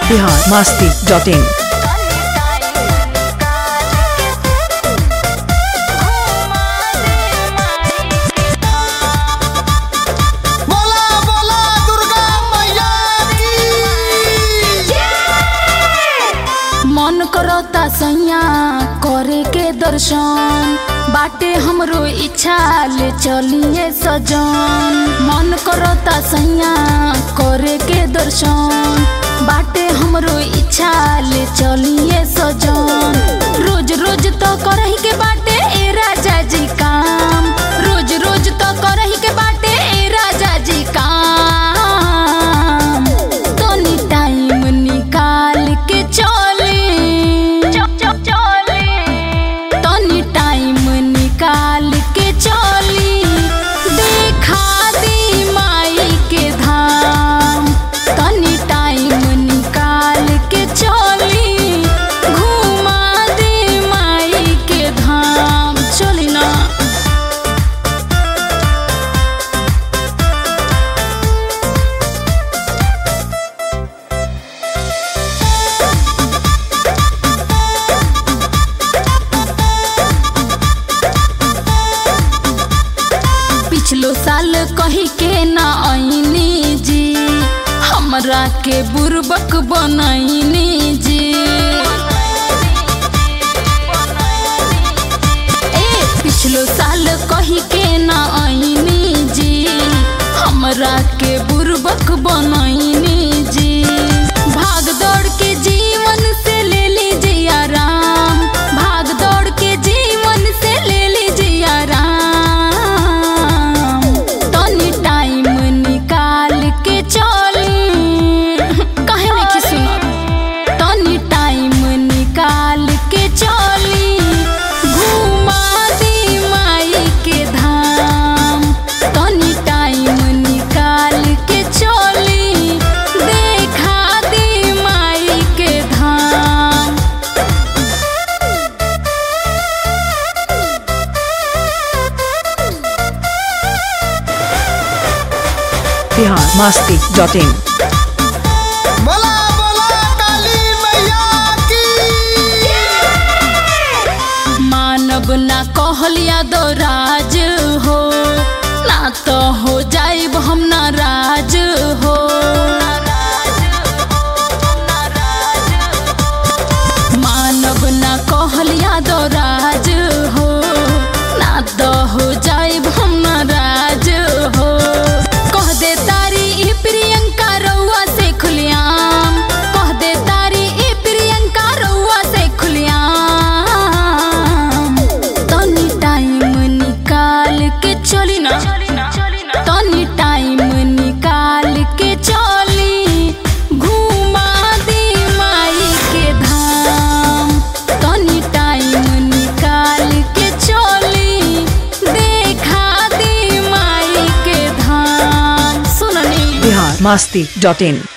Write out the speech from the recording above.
Bihar Masti dot in बोला बोला दुर्गा मैया की मन करता सैया करे के दर्शन बाटे हमरो इच्छा ले चलिए सजन मन करता सैया करे के दर्शन बाटे हमरो इच्छा ले चलिए सजन रोज रोज तो करही के बाटे ए राजा जी काम रोज रोज तो करही के बाटे ए राजा जी काम तनी टाइम निकाल के चले तनी टाइम निकाल के चली देखा दी माई के धाम तनी टाइम निकाल के चली घुमा दे माई के धाम चली ना पिछलो साल कही के ना आईनी जी हमरा के बुरबक बनैनी जी ए पिछलो साल कही के ना आईनी जी हमरा के बुरबक बनैनी जी भाग दौड़ के जीवन से ले लीजिए आराम भाग दौड़ के जीवन से ले लीजिए आराम तनी टाइम निकाल के चली कहे नहीं कि सुनत तनी टाइम निकाल के चली घुमा दी माई के धाम तनी टाइम निकाल के चली देखा दी माई के धाम बिहार मास्ती डॉट इन बोला बोला काली मैया की मानव ना कहलिया दो राज हो ना तो हो जाइब हम नाराज हो मानव ना कहलिया दो राज हो ना तो हो जाइब हम नाराज हो कह दे तारी ई प्रियंका रउआ से खुलियाम कह दे तारी ई प्रियंका रउआ से खुलियाम तनी टाइम निकाल के चली ना तनी टाइम निकाल के चली घुमा दी माई के धाम तनी टाइम निकाल के चली देखा दी माई के धाम सुननी बिहार मास्ती डॉट इन